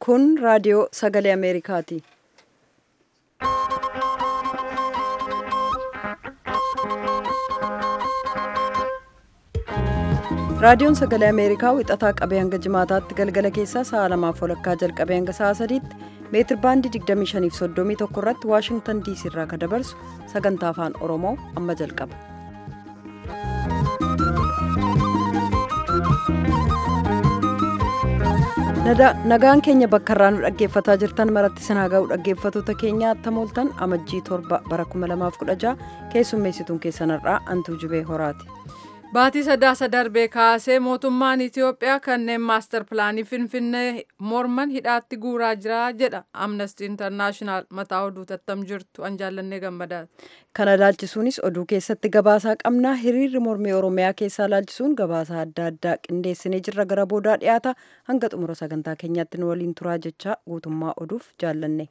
Kun raadiyoo sagalee Ameerikaati. Raadiyoon sagalee Ameerikaa wixataa qabee hanga jimaataatti galgala keessaa sa'a lamaaf walakkaa jalqabee hanga sa'a sadiitti meetir baandii 2531 irratti Waashingtan diisii irraa kan dabarsu sagantaa afaan Oromoo amma jalqaba. Nagaan keenya bakka irraa nu dhaggeeffataa jirtan maratti sinaa ga'u dhaggeeffattoota keenya attamooltan amajjii torba bara 2016 keessummeessituun keessanirraa antuu jubee horaati. Baatii sadaasa darbee kaasee mootummaan Itiyoophiyaa kanneen maastar pilaanii Finfinnee morman hidhaatti guuraa jira jedha Amnesty International mataa oduu tattam jirtu an jaallannee gammadaati. Kana laalchisuunis oduu keessatti gabaasaa qabnaa hiriirri mormii Oromiyaa keessaa laalchisuun gabaasaa adda addaa qindeessinee jirra gara boodaa dhiyaata hanga xumura sagantaa keenyaatti nu waliin turaa jecha guutummaa oduuf jaallanne.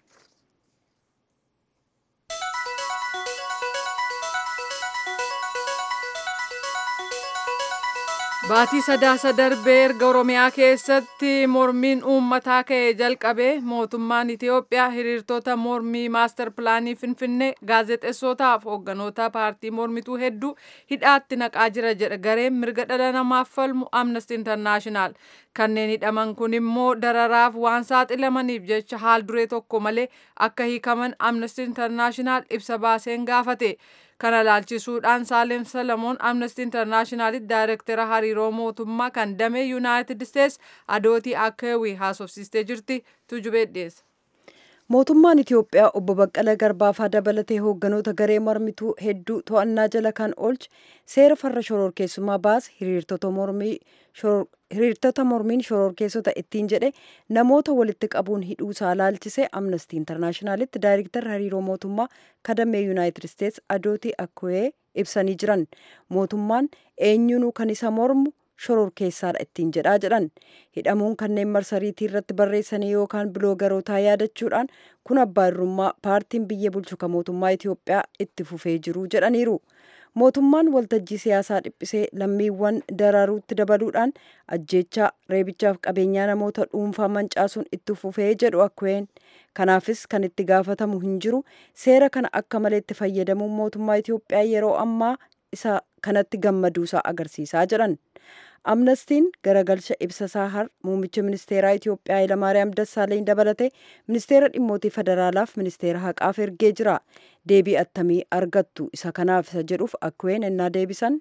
Baatii sadaasa darbee erga Oromiyaa keessatti mormiin uummataa ka'ee jalqabee mootummaan Itiyoophiyaa hiriirtota mormii maastar pilaanii Finfinnee gaazexeessootaaf hoogganoota paartii mormituu hedduu hidhaatti naqaa jira jedha gareen mirga dhala namaaf falmu Amnesty International. Kanneen hidhaman kun immoo dararaaf waan saaxilamaniif jecha haal duree tokko malee akka hiikaman Amnesty International ibsa baaseen gaafate. kana laalchisuudhaan saalem salamoon amnesty internaashinaalitti daayirektara hariiroo mootummaa kan damee yuunaayitid isteets adootii akkeewii haasofsiistee jirti tujubee dhiyeessa. mootummaan itiyoophiyaa obbo baqqala garbaafaa dabalatee hoogganoota garee mormituu hedduu to'annaa jala kan oolche seera farra shororkeessummaa baase hiriirtota mormii hiriirtota mormiin shororkeessota ittiin jedhe namoota walitti qabuun hidhuusaa laalchisee amnestii intarnaashinaalitti daayirektarri hariiroo mootummaa kadamee yuunaayitid isteets adootii akkeewii ibsanii jiran mootummaan eenyunuu kan isa mormu shororkeessaadha ittiin jedhaa jedhan hidhamuun kanneen marsariitii irratti barreessanii yookaan biloogarootaa yaadachuudhaan kun abbaa irrummaa paartiin biyya bulchu kan mootummaa Itiyoophiyaa itti fufee jiru jedhaniiru. mootummaan waltajjii siyaasaa dhiphisee lammiiwwan daraaruutti dabaluudhaan ajjeechaa reebichaaf qabeenyaa namoota dhuunfaa mancaasuun itti fufee jedhu akkeewiin kanaafis kan itti gaafatamu hin jiru seera kana akka malee itti fayyadamuun mootummaa Itiyoophiyaa yeroo ammaa isa kanatti gammaduusaa agarsiisaa jedhan. amnestiin garagalcha ibsasaa har muummicha ministeeraa Itiyoophiyaa Hayilamaariyaam Dassaaleny dabalatee ministeera dhimmootii federaalaaf ministeera haqaaf ergee jira. Deebii attamii argattu isa kanaaf isa jedhuuf akkeewiin ennaa deebisan.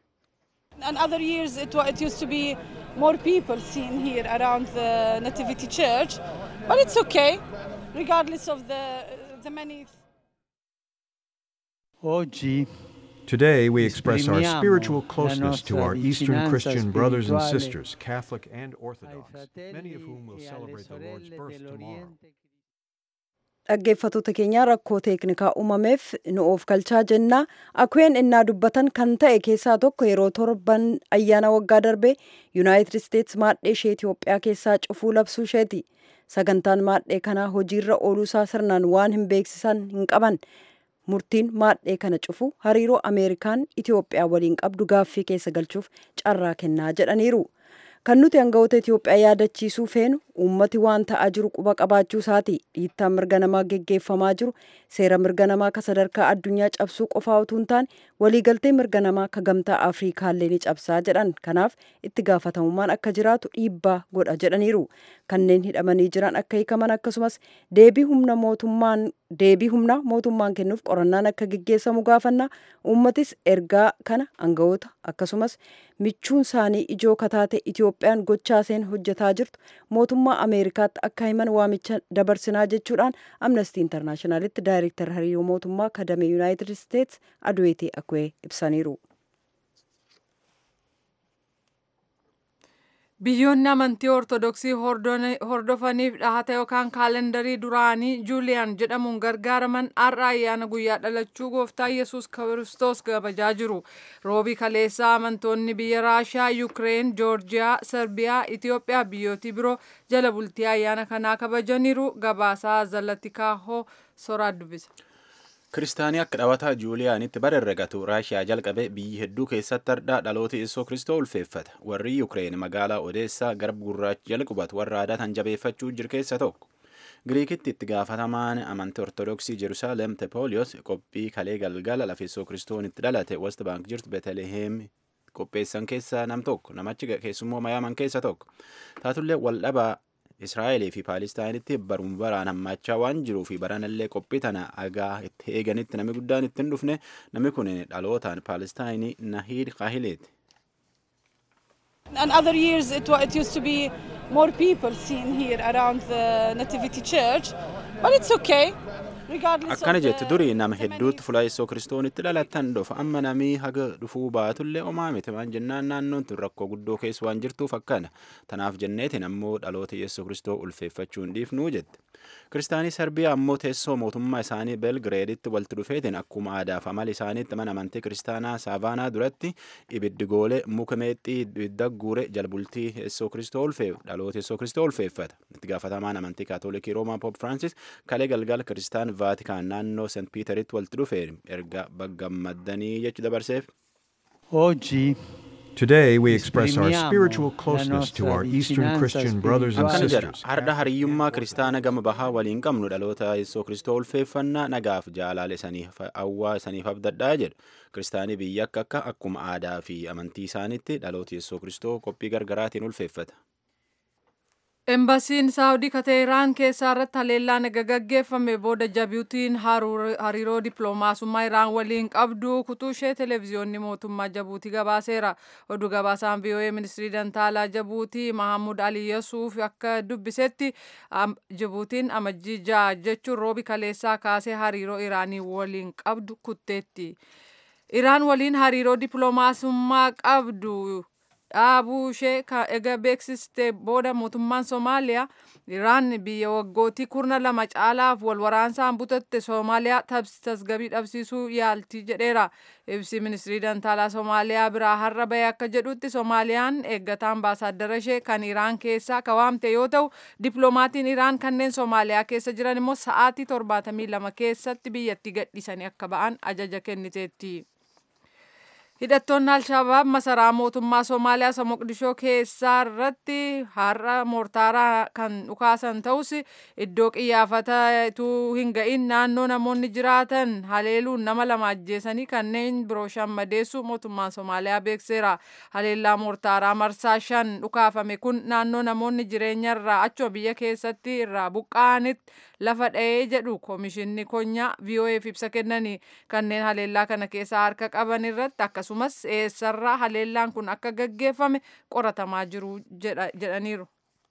In other years it, it used to be more people seen here around the Nativity Church, but it's okay, regardless of the, the many. Oggi Today, we express our Esprimiamo spiritual la closeness to nostra our Eastern vicinanza Christian brothers and spirituale sisters, Catholic and Orthodox, ai many of whom will fratelli e alle celebrate the Lord's sorelle birth tomorrow. dell'Oriente. dhaggeeffattoota keenyaa rakkoo teeknikaa uumameef nu of kalchaa jennaa akkeewiin innaa dubbatan kan ta'e keessaa tokko yeroo torban ayyaana waggaa darbee yuunaayitid isteets maadhee ishee itiyoophiyaa keessaa cufuu labsuu isheeti sagantaan maadhee kanaa hojiirra ooluusaa sirnaan waan hin beeksisan hin qaban murtiin maadhee kana cufu hariiroo ameerikaan itiyoophiyaa waliin qabdu gaaffii keessa galchuuf carraa kennaa jedhaniiru kan nuti hangawoota itiyoophiyaa yaadachiisuu feenu uummati waan ta'aa jiru quba qabaachuu isaati dhiittaan mirga namaa geggeeffamaa jiru seera mirga namaa ka sadarkaa addunyaa cabsuu qofaa utuu hin taane waliigaltee mirga namaa ka gamtaa afriikaallee ni cabsaa jedhan kanaaf itti gaafatamummaan akka jiraatu dhiibbaa godha jedhaniiru kanneen hidhamanii jiran akka hiikaman akkasumas deebii humna mootummaan deebii humna mootummaan kennuuf qorannaan akka geggeessamu gaafanna uummatis ergaa kana hangawoota akkasumas michuun isaanii ijoo kataate itiyoophiyaan gochaaseen hojjetaa jirtu mootummaa ameerikaatti akka himan waamicha dabarsinaa jechuudhaan amnestii intarnaashinaalitti daayirektar hariiroo mootummaa kadamee yuunaayitid isteets aduweetii akkeewii ibsaniiru. Biyyoonni amantii Ortodoksii hordofaniif dhahata yookaan kaalendarii duraanii Juuliyaan jedhamuun gargaaraman har'a ayyaana guyyaa dhalachuu gooftaa Yesuus Kiristoos kabajaa jiru. Roobii kaleessaa amantoonni biyya Raashiyaa, Yukireen, Joorjiyaa, Serbiyaa, Itiyoophiyaa biyyootii biroo jala bultii ayyaana kanaa kabajaniiru. Gabaasaa Zalatikaa Soraa dubbisa. Kiristaanii akka dhawataa Juuliyaanitti bara herregatu Raashiyaa jalqabe biyyi hedduu keessatti hardhaa dhaloota Yesuus Kiristoo ulfeeffata. Warri Yukireen magaalaa Odeessaa garba gurraacha jala qubatu warra aadaa tan jabeeffachuu jiru keessa tokko. Giriikitti itti gaafatamaan amantii Ortodoksii Jerusalem Tepooliyoos qophii kalee galgala lafeessoo kiristoon itti dhalate West Bank jirtu Beteleheem qopheessan keessaa nam tokko namachi keessummoo mayaaman keessa tokko taatullee waldhabaa Israa'eelii fi Paalistaayinitti baruun baraan hammachaa waan jiruu fi baranallee qophii tana agaa itti eeganitti namni guddaan itti hin dhufne namni kun dhalootaan Paalistaayinii Nahiid Kaahileeti. And other years it, wa- it used to be more people seen here around the Nativity Church, but it's okay. Regardless Akkana of the, jette durii nama the many- hedduutti fuula Yesuus kiristoonitti dhalatan dhufa amma namii haga dhufuu baatullee homaa miti waan jennaan naannoon tun rakkoo guddoo keessa waan jirtuuf akkana tanaaf jenneetiin ammoo dhaloota Yesuus kiristoo ulfeeffachuu hin dhiifnuu jette. Kiristaanii Serbiyaa ammoo teessoo mootummaa isaanii Belgireeditti walitti dhufeetiin akkuma aadaa fi amala isaaniitti mana amantii kiristaanaa Saavaanaa duratti ibiddi goolee muka meexxii ibidda guure jalbultii Yesuus kiristoo ulfeef dhaloota Yesuus kiristoo ulfeeffata. Itti gaafatamaan amantii kaatoolikii Roomaa Poop Firaansis kalee galgala kiristaan Vaatikaan naannoo Seent Piiteritti walitti dhufee erga baggammaddanii jechu dabarseef. Oggi Today, we express our Esprimiamo spiritual la closeness to nostra our Eastern vicinanza Christian brothers and Akkana jedha sisters. har'a hariyyummaa kiristaana gama bahaa waliin qabnu dhaloota Yesuus kiristoo ulfeeffannaa nagaaf jaalala isaniif hawwaa isaniif abdadhaa jedhu kiristaanii biyya akka akka akkuma aadaa fi amantii isaaniitti dhaloota Yesuus kiristoo qophii gargaraatiin ulfeeffata. Embasiin Saawudii Kateeraan keessaa irratti haleellaan eega gaggeeffame booda Jibuutiin hariiroo dippiloomaasummaa Iraan waliin qabdu kutuu ishee televezyiyoonni mootummaa Jibuutii gabaaseera. Oduu gabaasaan VOA ministirii dantaalaa Jibuutii Mahamud Ali Yasuuf akka dubbisetti Jibuutiin amajjii ja'a jechuun roobi kaleessaa kaasee hariiroo Iraanii waliin qabdu kutteetti. Iraan waliin hariiroo dippiloomaasummaa qabdu dhaabuu ishee ega beeksiste booda mootummaan Somaaliyaa Iraan biyya waggootii kurna lama caalaaf wal waraansaan butatte Soomaaliyaa tasgabbii dhabsiisuu yaalti jedheera. Ibsi ministirii dantaalaa Soomaaliyaa biraa har'a bahe akka jedhutti Soomaaliyaan eeggataa ambaasaaddara ishee kan Iraan keessaa kawaamte yoo ta'u dippiloomaatiin Iraan kanneen Soomaaliyaa keessa jiran immoo sa'aatii torbaatamii lama keessatti biyyatti gadhiisanii akka ba'an ajaja kenniteetti. Hidhattoonni Alshabaab masaraa mootummaa Somaaliyaa isa Moqdishoo keessaa irratti har'a moortaaraa kan dhukaasan ta'us iddoo qiyyaafatuu hin ga'in naannoo namoonni jiraatan haleeluun nama lama ajjeesanii kanneen biroo shan madeessu mootummaan Somaaliyaa beekseera. Haleellaa moortaaraa marsaa shan dhukaafame kun naannoo namoonni jireenyarraa achuma biyya keessatti irraa buqqa'anitti lafa dha'ee jedhu koomishinni konyaa VOAf ibsa kennanii kanneen haleellaa kana keessaa harka qaban irratti akkasumas eessarraa haleellaan kun akka gaggeeffame qoratamaa jiru jedhaniiru.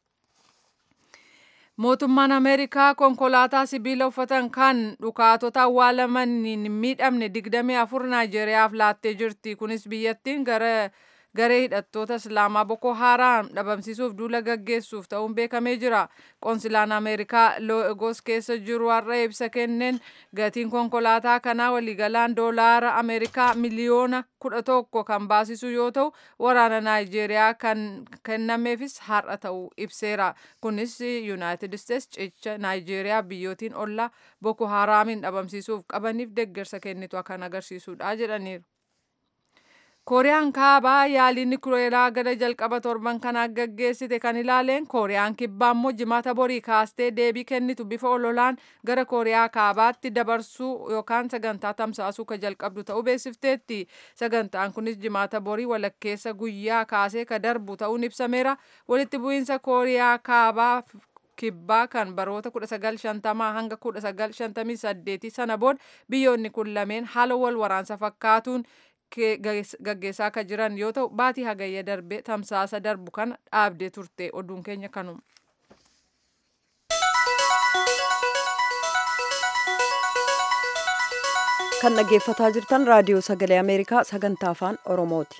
Mootummaan Ameerikaa konkolaataa sibiila uffatan kan dhukaatota awwaalaman hin miidhamne 24 Naayijeeriyaaf laattee jirti. Kunis biyyattiin gara garee hidhattoota islaamaa boko haraam dhabamsiisuuf duula gaggeessuuf ta'uun beekamee jira qoonsilaan ameerikaa loogos keessa jiru har'a ibsa kenneen gatiin konkolaataa kanaa waliigalaan doolaara ameerikaa miliyoona kudha tokko kan baasisu yoo ta'u waraana naayijeeriyaa kan kennameefis har'a ta'uu ibseera kunis yuunaayitid isteets cicha naayijeeriyaa biyyootiin ollaa boko haraamin dhabamsiisuuf qabaniif deeggarsa kennitu kan agarsiisudha jedhaniiru. kooriyaan kaabaa yaalii nikuleeraa gara jalqaba torban kanaa gaggeessite kan ilaaleen kooriyaan kibbaa immoo jimaata borii kaastee deebii kennitu bifa ololaan gara kooriyaa kaabaatti dabarsuu yookaan sagantaa tamsaasuu ka jalqabdu ta'uu beeksifteetti sagantaan kunis jimaata borii walakkeessa guyyaa kaasee ka darbu ta'uun ibsameera walitti bu'iinsa kooriyaa kaabaa kibbaa kan baroota 1950 hanga 1958 sana booda biyyoonni kun lameen haala wal waraansa fakkaatuun gaggeessaa akka jiran yoo ta'u baatii hagayya darbee tamsaasa darbu kana dhaabdee turte oduun keenya kanuma. kan dhaggeeffataa jirtan raadiyoo sagalee ameerikaa sagantaa afaan oromooti.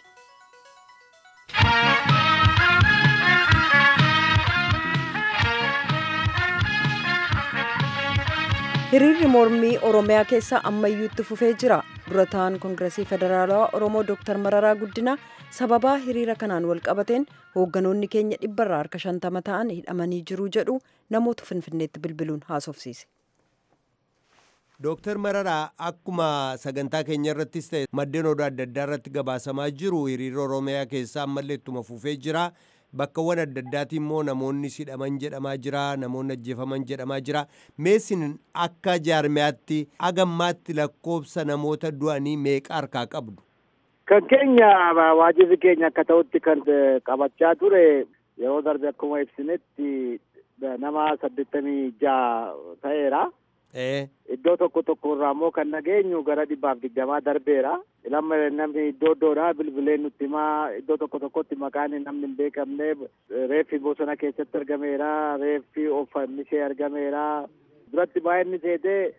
hiriirri mormii oromiyaa keessa ammayyuutti fufee jira dura ta'an koongiresii federaalawaa oromoo dooktar mararaa guddinaa sababaa hiriira kanaan wal qabateen hoogganoonni keenya dhibbarraa harka shantama ta'an hidhamanii jiru jedhu namoota finfinneetti bilbiluun haasofsiise. Dooktar Mararaa akkuma sagantaa keenya irrattis ta'e maddeen oduu adda addaa irratti gabaasamaa jiru hiriira Oromiyaa keessaa ammallee ittuma fufee jira. bakkawwan adda addaati immoo namoonni hidhaman jedhamaa jira namoonni ajjeefaman jedhamaa jira meesin akka jaarmiyaatti agammaatti lakkoobsa namoota du'anii meeqa harkaa qabdu. Kan keenya waajirri keenya akka ta'utti kan qabachaa ture yeroo darbe akkuma ibsinetti nama saddeettamii jaha ta'eera. Iddoo tokko tokko irraa immoo kan nageenyu gara dhibbaaf digdamaa darbeera. Lamma namni iddoo iddoodhaa bilbileen nutti himaa iddoo tokko tokkotti maqaan namni hin beekamne reeffi bosona keessatti argameera reeffi oofamishee argameera. Duratti baay'inni seetee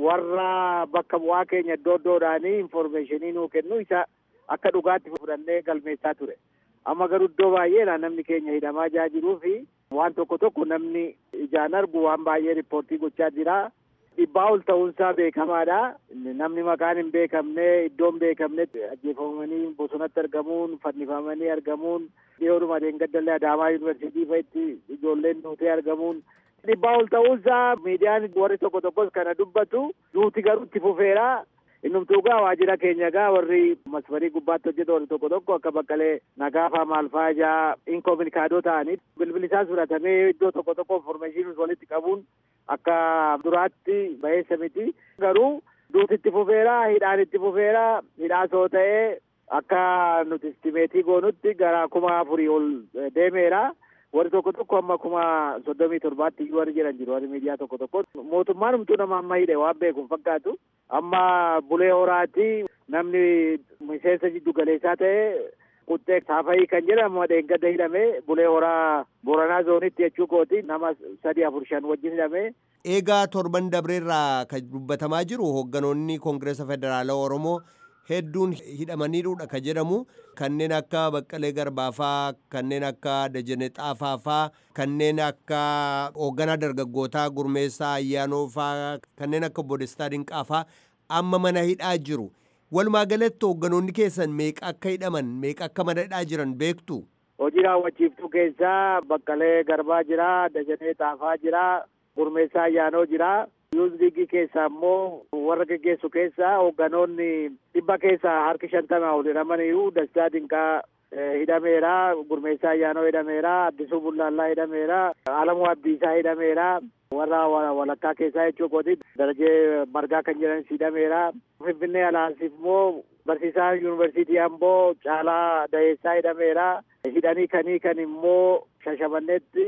warra bakka bu'aa keenya iddoo iddoodhaanii infoormeeshinii nuu kennu isa akka dhugaatti fudhannee galmeessaa ture. Amma garuu iddoo baay'eedha namni keenya hidhamaa jaa jiruu fi waan tokko tokko namni ijaan argu waan baay'ee riippoortii gochaa jira. Dhibbaa ol ta'uunsaa beekamaadha. Namni maqaan hin beekamne iddoon beekamne ajjeefamanii bosonatti argamuun fannifamanii argamuun dhiyoodhuma deengaddallee Adaamaa yuunivarsiitii fa'itti ijoolleen duutee argamuun dhibbaa ol ta'uunsaa miidiyaan warri tokko tokkos kana dubbatu duuti garuu itti fufeera. Innumtuu gaa waajjira keenya gaa warri masfarii gubbaatti hojjetu warri tokko tokko akka baqqalee nagaafaa maalfaa ijaa inkominikaadoo ta'anii bilbili isaas fudhatamee iddoo tokko tokko infoormeeshinii walitti qabuun akka duraatti baheessa miti. Garuu duuti itti fufeera hidhaan itti fufeera hidhaa soo ta'ee akka nuti istimeetii goonutti gara kuma afurii ol deemeera. warri tokko tokko amma kuma soddomii torbaatti iyyuu warri jiran jiru warri miidiyaa tokko tokko mootummaan humtuu nama amma hidhe waan beeku fakkaatu amma bulee horaati namni miseensa jiddu galeessaa ta'e quxxee saafayii kan jedhamu dheengadda hidhame bulee horaa boranaa zoonitti jechuu kooti nama sadi afur shan wajjin hidhame. Eegaa torban dabreerraa kan dubbatamaa jiru hoogganoonni koongireesa federaalaa Oromoo hedduun hidhamaniidha ka jedhamu kanneen akka Baqqalee Garbaafaa kanneen akka Dajanee Xaafaafaa kanneen akka hoogganaa dargaggootaa Gurmeessaa Ayyaanoofaa kanneen akka Bodestaa Dinqaafaa amma mana hidhaa jiru. Walumaa galatti hoogganoonni keessan meeqa akka hidhaman meeqa akka mana hidhaa jiran beektu? Hojii raawwachiiftuu keessaa Baqqalee Garbaa jira, Dajanee Xaafaa jira, Gurmeessaa Ayyaanoo jira. Yuuzliigii keessaa immoo warra geggeessu keessaa hoogganoonni dhibba keessaa harki shantama ol hidhamaniiru Dastaa Dinqaa hidhameera, Gurmeessaa Ayyaanoo hidhameera, Addisuu Bullaallaa hidhameera, Alamuu Abdiisaa hidhameera, warra walakkaa keessaa jechuu kooti darajee margaa kan jedhanis hidhameera. Finfinnee alaansiif immoo barsiisaa yuunivarsiitii Amboo Caalaa Dayeessaa hidhameera. Hidhanii kanii kan immoo Shashamanneetti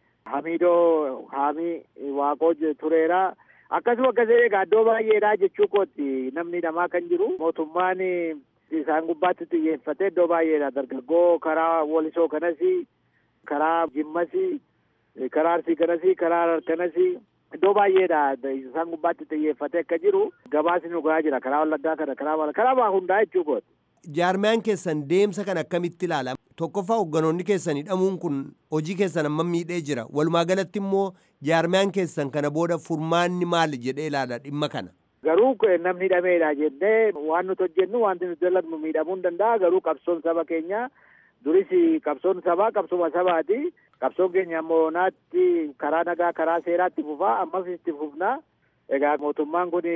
Hamiidoo Haamii Waaqoo tureera. akkasuma akkasii egaa iddoo baay'eedha jechuu kooti namni hidhamaa kan jiru mootummaan isaan gubbaatti xiyyeeffate iddoo baay'eedha dargaggoo karaa walisoo kanas karaa jimmas karaa arsii kanas karaa harar kanas iddoo baay'eedha isaan gubbaatti xiyyeeffate akka jiru gabaasni dhugaa jira karaa wallaggaa kana karaa karaa hundaa jechuu kooti. Jaarmiyaan keessan deemsa kan akkamitti ilaala? Tokkoffaa hoogganoonni keessan hidhamuun kun hojii keessan amma miidhee jira. Walumaa galatti immoo jaarmiyaan keessan kana booda furmaanni maali jedhee ilaala dhimma kana? Garuu namni hidhameedha jennee waan nuti hojjennu wanti nuti dalagnu miidhamuu hin danda'a. Garuu qabsoon saba keenya duris qabsoon sabaa qabsuma sabaati. Qabsoon keenya ammoo naatti karaa nagaa karaa seeraatti fufaa ammas itti fufna. Egaa mootummaan kun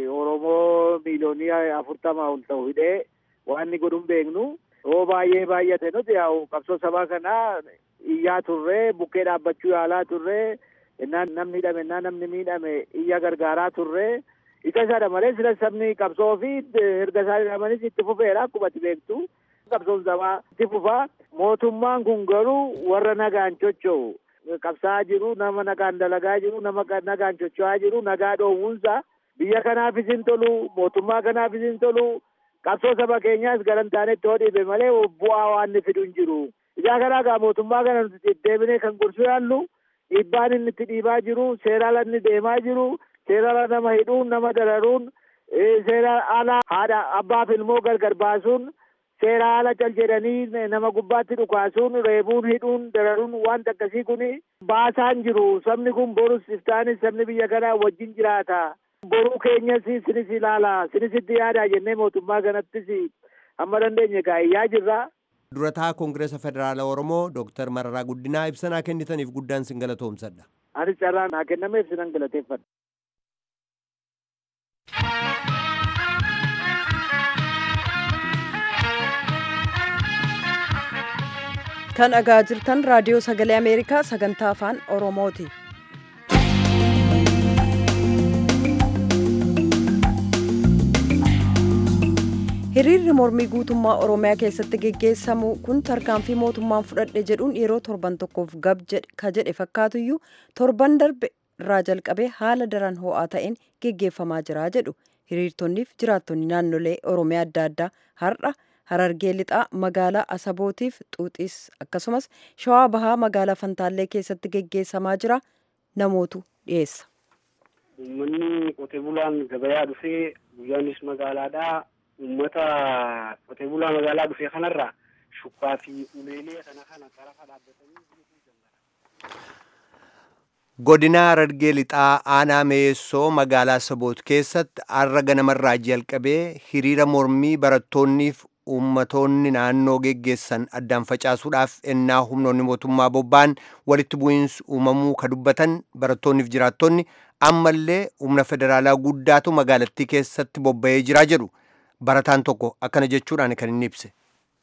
Oromoo miiliyoonii afurtama ol ta'u hidhee waan inni godhuun beeknu yoo baay'ee baay'ate nuti yaa'u qabsoo sabaa kanaa iyyaa turree bukkee dhaabbachuu yaalaa turree innaan namni hidhame innaan namni miidhame iyya gargaaraa turree isa isaadha malee sila sabni qabsoo fi erga isaan hidhamanis itti fufeera akkuma ati beektu qabsoon sabaa itti fufaa mootummaan kun garuu warra nagaan chocho'u qabsaa'aa jiru nama nagaan dalagaa jiru nama nagaan chocho'aa jiru nagaa dhoowwunsa biyya kanaafis hin tolu mootummaa kanaafis hin tolu qabsoo saba keenyaas garantaanetti hoo dhiibe malee bu'aa waan inni fidu hin jiru. Ijaa kanaa gaa mootummaa kana nuti deebinee kan gorsuu yaallu dhiibbaan inni itti dhiibaa jiru seeraan inni deemaa jiru seeraan nama hidhuun nama dararuun seeraan ala haadha abbaaf ilmoo gargar baasuun seera ala cal jedhanii nama gubbaatti dhukaasuun reebuun hidhuun dararuun waan akkasii kun baasaan jiru sabni kun borus iftaanis sabni biyya kanaa wajjin jiraata. boruu keenyas sinis ilaala sinisitti yaada jennee mootummaa kanattis hamma dandeenye gaa'iyyaa jirra. Durataa Koongireesa Federaalaa Oromoo Dooktar Mararaa Guddinaa ibsanaa kennitaniif guddaan sin galatoomsadha. Anis carraa naa kennameef sinan galateeffadha. kan dhagaa jirtan raadiyoo sagalee ameerikaa sagantaa afaan oromooti hiriirri mormii guutummaa oromiyaa keessatti geggeessamu kun tarkaanfii mootummaan fudhadhe jedhuun yeroo torban tokkoof gab ka jedhe fakkaatuyyuu torban darbe irraa jalqabee haala daran ho'aa ta'een geggeeffamaa jira jedhu hiriirtonniif jiraattonni naannolee oromiyaa adda addaa har'a harargee lixaa magaalaa asabootiif xuuxiis akkasumas shawaa bahaa magaalaa fantaallee keessatti geggeessamaa jira namootu dhiyeessa. Uummanni qotee bulaan gabayaa dhufee guyyaanis magaalaadhaa uummata qotee bulaa magaalaa dhufee kanarraa shukkaa fi uleelee kana kana qarafa dhaabbatanii godina harargee lixaa aanaa meessoo magaalaa saboot keessatti har'a ganamarraa jalqabee hiriira mormii barattoonniif uummatoonni naannoo geggeessan addaan facaasuudhaaf ennaa humnoonni mootummaa bobba'an walitti bu'iinsi uumamuu ka dubbatan barattoonniif jiraattonni ammallee humna federaalaa guddaatu magaalattii keessatti bobba'ee jiraa jedhu barataan tokko akkana jechuudhaan kan inni ibse.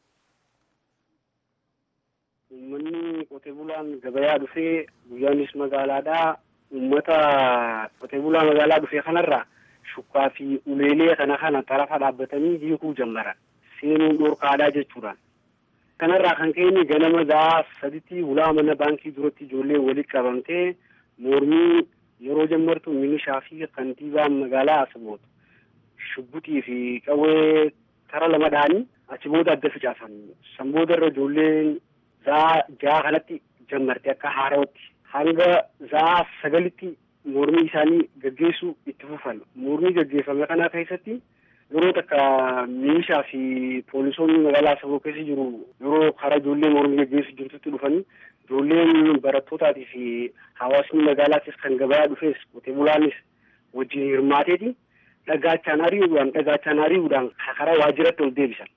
Uummanni qotee bulaan gabayaa dhufee guyyaanis magaalaadhaa uummata qotee bulaa magaalaa dhufee kanarraa shukkaa fi uleelee kana kana xarafa dhaabbatanii hiikuu jalqaban. Seenuun dhorkaadhaa jechuudhaan. Kanarraa kan ka'e ganama gahaa saditti ulaa mana baankii duratti ijoolleen walitti qabamtee mormii yeroo jalqabdu milishaa fi kantiibaan magaalaa Asaboot shubbutii fi qawwee tara lama dhahanii achi booda adda facaasan. San booda irra ijoolleen zaa jaha kanatti jalqabde akka haarootti. Hanga zaa sagalitti mormii isaanii gaggeessuu itti fufan. Mormii gaggeeffame kana keessatti yeroo takka milishaa fi poolisoonni magaalaa Asaboo keessa jiru yeroo karaa ijoollee mormii gaggeessu jirtutti dhufanii ijoolleen barattootaati fi hawaasni magaalaatis kan gabayaa dhufes qotee bulaanis wajjin hirmaateeti dhagaachaan ari'uudhaan dhagaachaan ari'uudhaan karaa waajjiratti ol deebisan.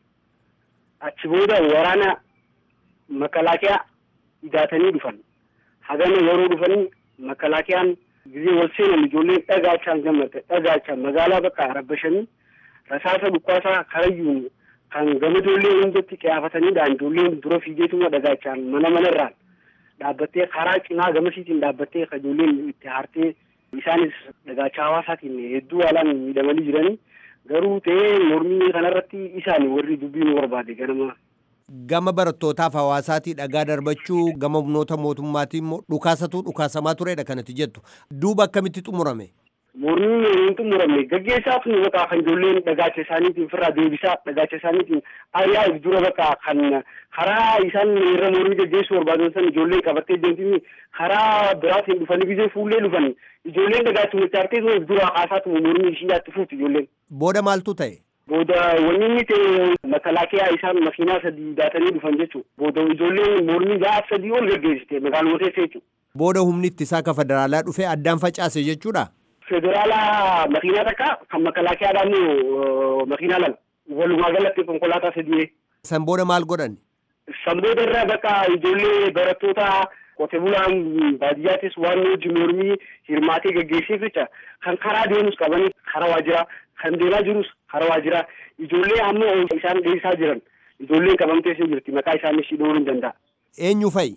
Achi booda waraana makalaakiyaa idaatanii dhufan. Hagana yeroo dhufanii makalaakiyaan gizee wal seenan ijoolleen dhagaachaan gammadde dhagaachaan magaalaa bakka arabbashanii rasaasa dhukkaasaa karayyuun kan gama ijoollee hundatti qiyaafataniidhaan ijoolleen dura fiigeetuma dhagaachaan mana manarraan dhaabbattee karaa cinaa gamasiitiin dhaabbattee kan ijoolleen itti haartee isaanis dhagaachaa hawaasaatiin hedduu haalaan miidhamanii jiranii garuu ta'ee mormii kanarratti isaan warri dubbii nu barbaade ganama. Gama barattootaaf hawaasaatii dhagaa darbachuu gama humnoota mootummaatii immoo dhukaasatu dhukaasamaa turedha kanatti jettu. Duuba akkamitti xumurame? Mormiin hin xumuramne gaggeessaa tun bakka kan ijoolleen dhagaacha isaaniitiin firraa deebisaa dhagaacha isaaniitiin ari'aa dura bakka kan karaa isaan irra mormii gaggeessuu barbaadan san ijoollee qabattee deemtini karaa biraatiin dhufanii gizee fuullee dhufanii ijoolleen dhagaachuma chaartee dura haasaa tuma mormii ishii yaatti fuuti ijoolleen. Booda maaltu ta'e? Booda wanni inni ta'e makalaakiyaa isaan makiinaa sadii daatanii dhufan jechuudha. Booda ijoolleen mormii gaaf sadii ol gaggeessite magaaluma keessa jechuudha. Booda humni ittisaa ka federaalaa dhufee addaan facaase jechuudha. Federaalaa makiinaa takka kan makalaakiyaadhaan immoo makiinaa lama walumaa galatti konkolaataa sadii. San booda maal godhan? San booda irraa bakka ijoollee barattoota qotee bulaan baadiyyaattis waan hojii mormii hirmaatee gaggeesseef jecha kan karaa deemus qabanii karaa waajjiraa kan deemaa jirus karaa waajjiraa ijoollee ammoo isaan dhiyeessaa jiran ijoolleen qabamtee jirti maqaa isaanii ishii dhowwuu hin danda'a. Eenyu fa'i?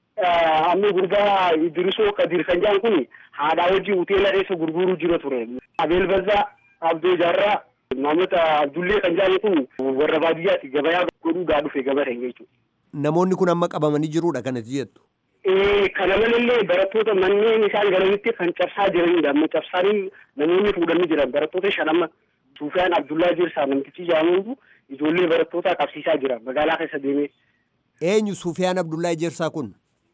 Amma gurbaa Idrisoo Kadir kan jedhan kun haadhaa hojii hoteela keessa gurguruu jira ture. Abeel Bazzaa Abdoo Jaarraa Maamota Abdullee kan jedhan kun warra baadiyyaatti gabayaa godhuudhaa dhufe gabateen jechuudha. Namoonni kun amma qabamanii jiruudha kanatti jettu. Kana malallee barattoota manneen isaan galanitti kan cabsaa jiranidha. Amma cabsaanii namoonni fuudhanii jiran barattoota shan amma Suufiyaan Abdullaa Jirsaa namtichi jedhamutu ijoollee barattootaa qabsiisaa jira magaalaa keessa deemee. Eenyu Suufiyaan Abdullaa Jirsaa kun?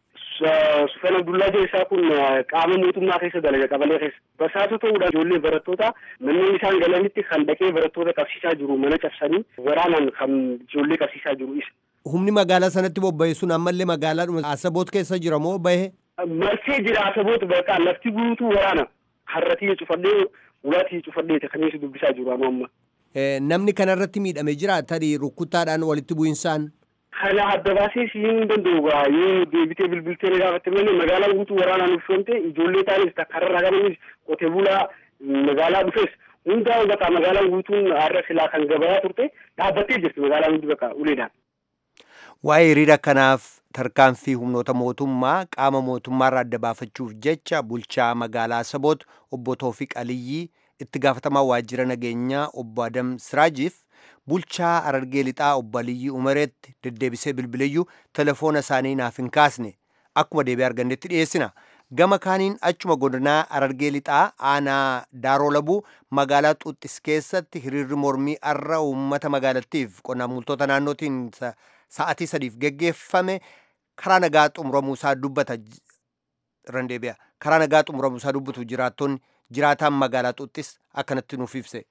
Sufyan Abdullaa Jirsaa kun qaama mootummaa keessa dalaga qabalee keessa. Basaasota ta'uudhaan ijoollee barattoota manneen isaan galanitti kan dhaqee barattoota qabsiisaa jiru mana cabsanii waraanaan kan ijoollee qabsiisaa jiru isa. Humni magaalaa sanatti bobba'e sun ammallee magaalaadhuma Asaboot keessa jira moo bahe? Marsee jira Asaboot bakka lafti guutuu waraana. Harratii cufadhee ulaatii cufadhee kaniis dubbisaa jiru amma. Namni kanarratti miidhame jira tarii rukkuttaadhaan walitti bu'insaan. Kana adda baasee siin danda'u yoo deebitee bilbiltee ni gaafatte malee magaalaan guutuu waraanaan uffifamte ijoollee taanis takkarraa qabanis qotee bulaa magaalaa dhufes hundaa bakka magaalaan guutuun har'a silaa kan gabayaa turte dhaabbattee jirti magaalaan hundi bakka uleedhaan. Waa'ee hiriira kanaaf tarkaanfii humnoota mootummaa qaama mootummaarraa adda baafachuuf jecha bulchaa magaalaa Saboot obbo Toofiq Aliyyii itti gaafatamaa waajjira nageenyaa obbo Adam Siraajiif bulchaa Harargee Lixaa obbo Aliyyii Umareetti deddeebisee bilbileyyuu telefoona isaanii naaf hin kaasne akkuma deebi'ee argannetti dhiyeessina. Gama kaaniin achuma godinaa Harargee Lixaa aanaa Daaroo Labuu magaalaa Xuuxis keessatti hiriirri mormii arra uummata magaalattiif qonnaan bultoota naannootiin sa'atii sadiif geggeeffame karaa nagaa xumuramuusaa dubbata irraan deebi'a. Karaa nagaa xumuramuusaa dubbatu jiraattonni jiraataan magaalaa Xuuxis akkanatti nuuf ibse.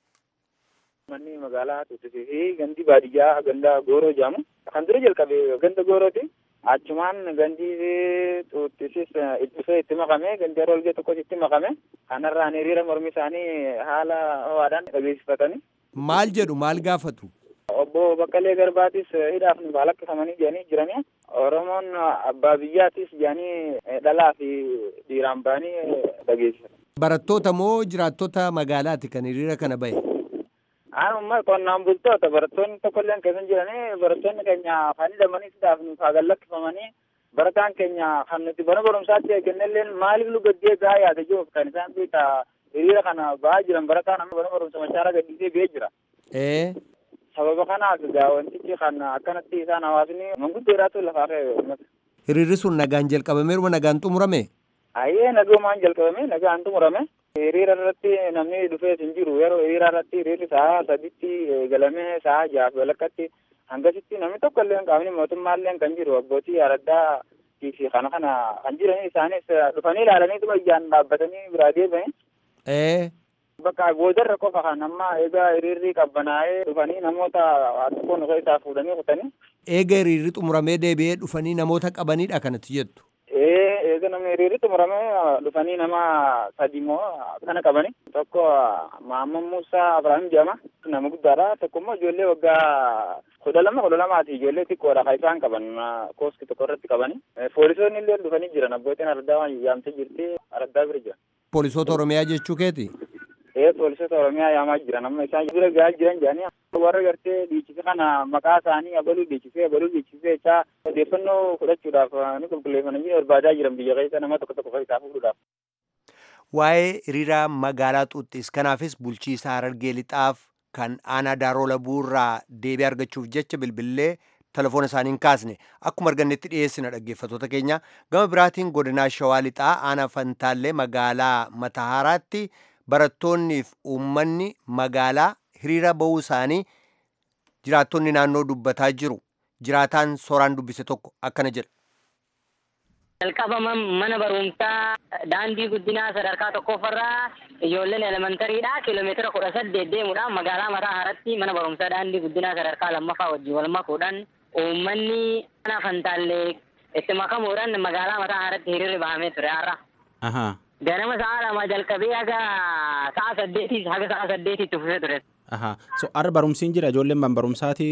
Manni magaalaa Xuuxisii fi gandi baadiyyaa ganda Gooroo jedhamu kan dura jalqabe ganda Goorooti. Achumaan gandi Xuuxisis dhufee itti makame gandi yeroo olgee tokkos itti makame kanarraan hiriira mormi isaanii haala ho'aadhaan dhageessifatanii. Maal jedhu maal gaafatu? Obbo Baqqalee Garbaatis hidhaaf nu baalaqqifamanii jedhanii jiranii Oromoon abbaa biyyaatis jedhanii dhalaa fi dhiiraan ba'anii dhageessifatan. Barattoota moo jiraattota magaalaati kan hiriira kana bahe? Anuma qonnaan bultoota barattoonni tokkolleen keessa jiranii barattoonni keenya kan hidhamanii hidhaaf nuuf haa gallakkifamanii barataan keenya kan nuti mana barumsaatti eegannelleen maaliif nu gaddee gahaa yaada jiruuf kan isaan beekta hiriira kana ba'aa jiran barataan amma mana barumsa machaara gadhiisee ba'ee jira. Ee. Sababa kanaaf egaa wantichi kan akkanatti isaan hawaasni manguddoodhaatu lafaa ka'e uummata. Hiriirri sun nagaan jalqabameeruma nagaan xumurame? Ayyee nagumaan jalqabame nagaan xumurame. hiriira irratti namni dhufee hin jiru yeroo hiriira irratti hiriirri sa'a saditti eegalamee sa'a jaaf walakkatti hangasitti namni tokko illee qaamni mootummaa illee kan jiru abbootii araddaa fi kana kana kan jiranii isaanis dhufanii ilaalaniituma ijaan dhaabbatanii biraa deebi'anii. Ee. Bakka boodarra qofa kan amma egaa hiriirri qabbanaa'ee dhufanii namoota tokko nuka isaa fuudhanii kutanii. Eega hiriirri xumuramee deebi'ee dhufanii namoota qabanidha kanatti jettu. Ee eega namni hiriirri xumuramee dhufanii nama sadi moo kana qabani. Tokko Maamman Muusaa Abiraam jedhama. Nama guddaadha. Tokko immoo ijoollee waggaa kudha lama kudha lamaati ijoollee xiqqoodha kan isaan qaban kooski tokko irratti qabani. Poolisoonni illee dhufanii jiran abbootiin araddaa yaamtee jirti araddaa bira jira. Poolisoota Oromiyaa jechuu keeti? Ee poolisoota Oromiyaa yaamaa jiran amma isaan bira gahaa jiran jedhanii warra gartee dhiichise kana maqaa isaanii abaluu dhiichisee abaluu dhiichisee jechaa odeeffannoo fudhachuudhaaf ni qulqulleeffamanii barbaadaa jiran biyya keessa nama tokko tokko isaa fuudhuudhaaf. Waa'ee hiriira magaalaa Xuuxis kanaafis bulchiisa Harargee Lixaaf kan aanaa Daaroo Labuurraa deebii argachuuf jecha bilbillee telefoona isaanii hin kaasne akkuma argannetti dhiyeessina dhaggeeffattoota keenya gama biraatiin godinaa Shawaa Lixaa aanaa Fantaallee magaalaa Matahaaraatti barattoonniif uummanni magaalaa hiriira bahuu isaanii jiraattonni naannoo dubbataa jiru. Jiraataan sooraan dubbise tokko akkana jedha. Jalqabama mana barumsaa daandii guddinaa sadarkaa tokkoffarraa ijoolleen elementariidha kiiloomeetira kudha saddeet deemuudhaan magaalaa mataa haratti mana barumsaa daandii guddinaa sadarkaa lammaffaa wajjin wal makuudhaan uummanni mana fantaallee itti makamuudhaan magaalaa mataa haratti hiriirri bahamee ture har'a. Ganama sa'a lama jalqabee haga sa'a saddeetii haga sa'a saddeetiitti fufee ture. So har'a barumsiin jira ijoolleen man barumsaati.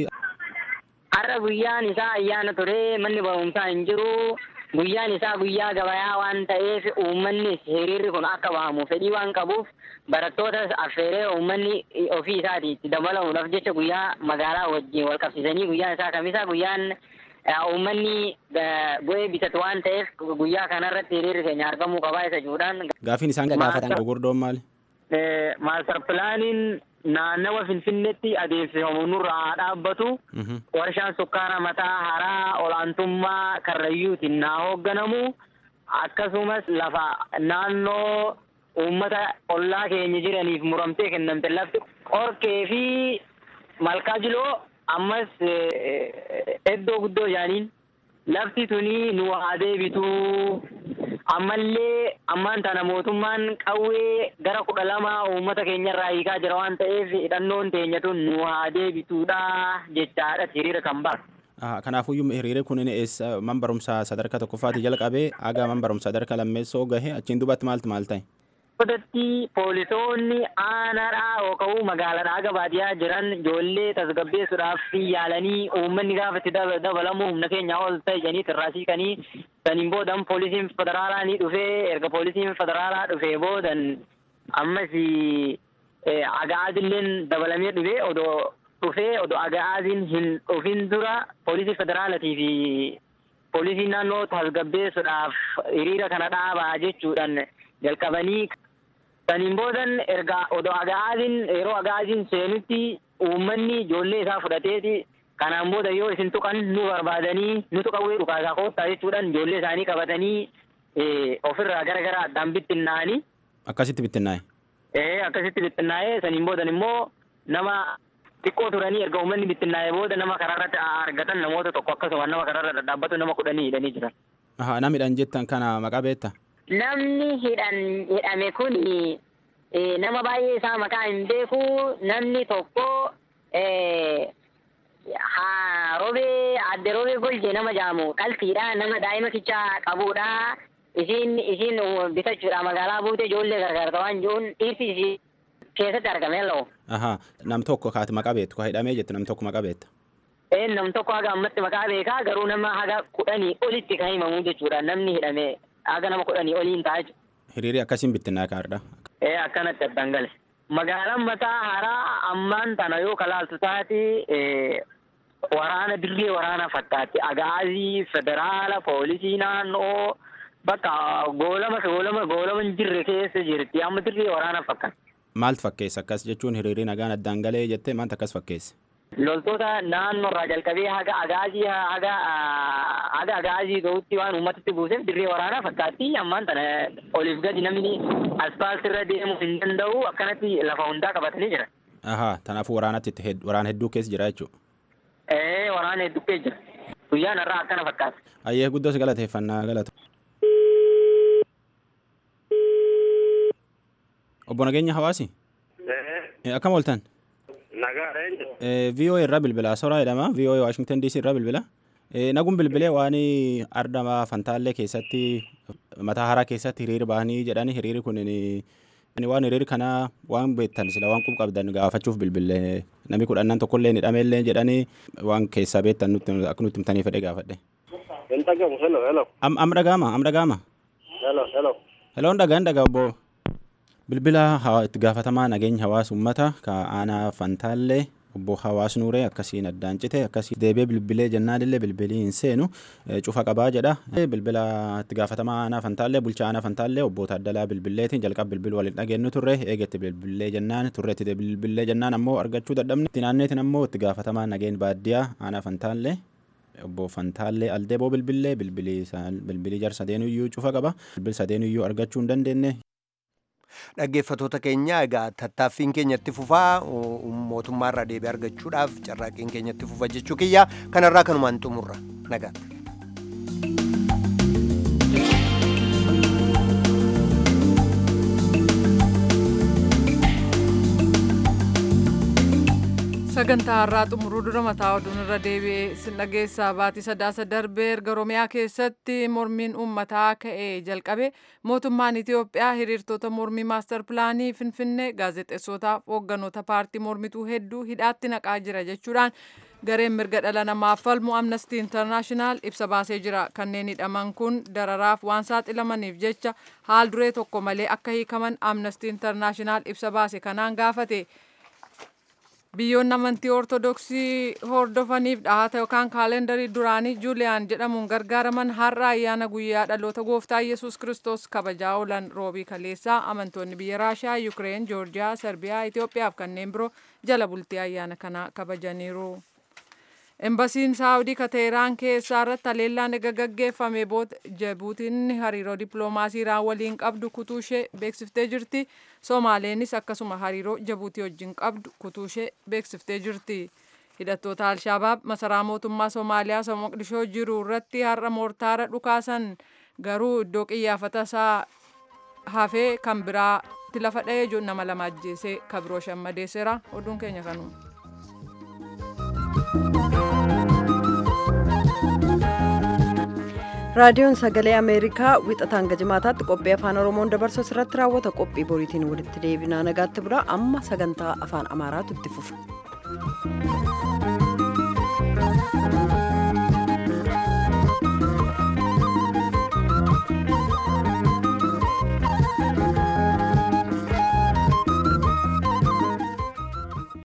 Har'a guyyaan isaa ayyaana ture manni barumsaa hin jiru. Guyyaan isaa guyyaa gabayaa waan ta'eef uummanni hiriirri kun akka bahamu fedhii waan qabuuf barattootas affeeree uummanni ofii isaati itti dabalamuudhaaf jecha guyyaa magaalaa wajjin wal qabsiisanii guyyaan isaa kamisaa guyyaan uummanni bu'ee bitatu waan ta'eef guyyaa kanarratti hiriirri keenya argamuu qabaa isa jechuudhaan. Gaafiin isaan gaafatan gurguddoon maali? Maastar pilaaniin naannawa Finfinneetti adeemsifamu nurraa haa dhaabbatu. Warshaan sukkaara mataa haraa olaantummaa karrayyuutiin naa hoogganamu. Akkasumas lafa naannoo uummata ollaa keenya jiraniif muramtee kennamte lafti qorkee fi malkaa jiloo ammas iddoo guddoo jaaniin lafti tuni nu haa deebituu. ammallee ammaan tana mootummaan qawwee gara kudha lama uummata keenyarraa hiikaa jira waan ta'eef hidhannoon teenya tun nu haa deebituudha jechaadha hiriira kan bara. Kanaafuyyuu hiriirri kun eessa man barumsaa sadarkaa tokkoffaatii jalqabee haga man barumsaa sadarkaa lammeessoo gahe achiin duubatti maaltu maal ta'e? Godatti poolisoonni aanaadhaa yookaan magaalaadhaa haga baadiyyaa jiran ijoollee tasgabbeessuudhaaf yaalanii uummanni gaafa itti dabalamu humna keenya ol ta'e jedhanii tirraasii kanii saniin boodan poolisiin federaalaa ni dhufee erga poolisiin federaalaa dhufee boodan ammas agaadilleen dabalamee dhufee odoo dhufee odoo aga'aaziin hin dhufin dura poolisii federaalatii fi poolisii naannoo tasgabbeessuudhaaf hiriira kana dhaabaa jechuudhaan jalqabanii saniin boodan erga odoo aga'aaziin yeroo aga'aaziin seenutti uummanni ijoollee isaa fudhateeti kanaan booda yoo isin tuqan nu barbaadanii nutu qawwee dhukaasaa koottaa jechuudhaan ijoollee isaanii qabatanii ofirraa gara gara addaan bittinnaa'anii. Akkasitti bittinnaa'e. Ee akkasitti bittinnaa'ee saniin boodan immoo nama xiqqoo turanii erga uummanni bittinnaa'ee booda nama karaarratti argatan namoota tokko akkasuma nama karaarra dhaabbatu nama kudhanii hidhanii jiran. Aha nama hidhan jettan kana maqaa beekta? Namni hidhan hidhame kun nama baay'ee isaa maqaa hin beeku namni tokko haa robee adde robee golje nama jaamu qalfiidha nama daa'ima kichaa qabudha. Isiin isiin bitachuudha magaalaa buute ijoollee gargaarta waan jiruun dhiirti isii keessatti argame laa'u. Aha nam tokko kaati maqaa beektu ka hidhamee jettu nam tokko maqaa beekta. Ee nam tokko haga ammatti maqaa beekaa garuu nama haga kudhanii olitti kan himamu jechuudha namni hidhame haga nama kudhanii oliin ta'a jechuudha. Hiriirri akkasiin bittinnaa kaardha. Ee akkanatti addaan gale. Magaalaan mataa haaraa ammaan tana yoo kalaaltu taati waraana dirree waraana fakkaatti agaazii federaala poolisii naannoo bakka goolama goolama goolama hin jirre keessa jirti amma dirree waraana fakkaatti. Maaltu fakkeessa akkas jechuun hiriirri nagaan addaan galee jettee maaltu akkas fakkeessa? Loltoota naannoorraa jalqabee haga agaazii haga haga agaazii ga'utti waan uummatitti buuseef dirree waraanaa fakkaatti ammaan tana oliif gadi namni aspaaltii irra deemuu hin danda'u akkanatti lafa hundaa qabatanii jira. Ahaa kanaafuu waraanatti waraana hedduu keessa jira jechuudha. Ee waraana hedduu keessa jira. Guyyaan irraa akkana fakkaata. Ayyee guddoos galateeffannaa galatu. Obbo Nageenya Hawaasi. Akkam ooltan? Nagaadha eenyu. VOA irraa bilbila soraa jedhama VOA Washington DC irraa bilbila. Naguun bilbilee waan ardama fantaallee keessatti mataa haraa keessatti hiriira bahanii jedhani hiriiri kun waan hiriiri kana waan beektan sila waan qub qabdan gaafachuuf bilbilee namni kudhannan tokkollee ni dhameellee jedhanii waan keessaa beektan akka nutti himtanii fedhe gaafadhe. Hin dhagamu hello hello. Am am dhagaama am dhagaama. Hello hello. Heloon dhagaa hin dhagaa obbo. Bilbila itti gaafatamaa nageenya hawaasa uummata ka aanaa fantaallee obbo Hawaas Nuuree akkasiin addaan cite akkasii deebee bilbilee jennaalillee bilbilii hin seenu cufa qabaa jedha. Bilbila itti gaafatamaa aanaa fantaallee bulchaa aanaa fantaallee obbo Taaddalaa bilbileetiin jalqaba bilbil waliin dhageenyu turre eegetti bilbilee jennaan turreetti bilbilee jennaan ammoo argachuu dadhabne. Itti naanneetiin ammoo itti gaafatamaa nageen baadiyyaa aanaa fantaallee obbo Fantaallee Aldeeboo bilbilee bilbilii jar sadeenuyyuu cufa qaba. Bilbil sadeenuyyuu argachuu hin dandeenye. Dhaggeeffatoota keenya egaa tattaaffiin keenyatti fufaa mootummaarraa deebii argachuudhaaf carraaqqiin keenyatti fufa jechuu kiyya kanarraa kanumaan xumurra nagaatti. sagantaa har'aa xumuruu dura mataa oduun irra deebi'ee sin dhageessaa baatii sadaasa darbee erga oromiyaa keessatti mormiin uummataa ka'ee jalqabe mootummaan itiyoophiyaa hiriirtota mormii maastar pilaanii finfinnee gaazexeessootaaf hoogganoota paartii mormituu hedduu hidhaatti naqaa jira jechuudhaan gareen mirga dhala namaaf falmu amnestii intarnaashinaal ibsa baasee jira kanneen hidhaman kun dararaaf waan saaxilamaniif jecha haal duree tokko malee akka hiikaman amnestii intarnaashinaal ibsa baase kanaan gaafate. biyyoonni amantii ortodoksii hordofaniif dhahata yookaan kaalendarii duraanii juuliyaan jedhamuun gargaaraman har'a ayyaana guyyaa dhaloota gooftaa yesus kiristoos kabajaa oolan roobii kaleessaa amantoonni biyya raashiyaa yukireen joorjiyaa serbiyaa itiyoophiyaa fi kanneen biroo jala bultii ayyaana kana kabajaniiru. Embasiin Saawudii ka Teheraan keessaa irratti haleellaan ega gaggeeffame booda Jibuutiin hariiroo dippiloomaasii Iraan waliin qabdu kutuu ishee beeksiftee jirti. Somaaleenis akkasuma hariiroo Jibuutii wajjin qabdu kutuu ishee beeksiftee jirti. Hidhattoota Alshabaab masaraa mootummaa Somaaliyaa isa Moqdishoo jiru irratti har'a moortaara dhukaasan garuu iddoo qiyyaafata isaa hafee kan biraatti lafa dha'ee nama lama ajjeesee kabiroo shammadeesseera. Oduun keenya kanuma. raadiyoon sagalee ameerikaa wixataan gajimaataatti qophii afaan oromoon dabarsu irratti raawwata qophii boriitiin walitti deebinaa nagaatti bira amma sagantaa afaan amaaraatu itti fufa.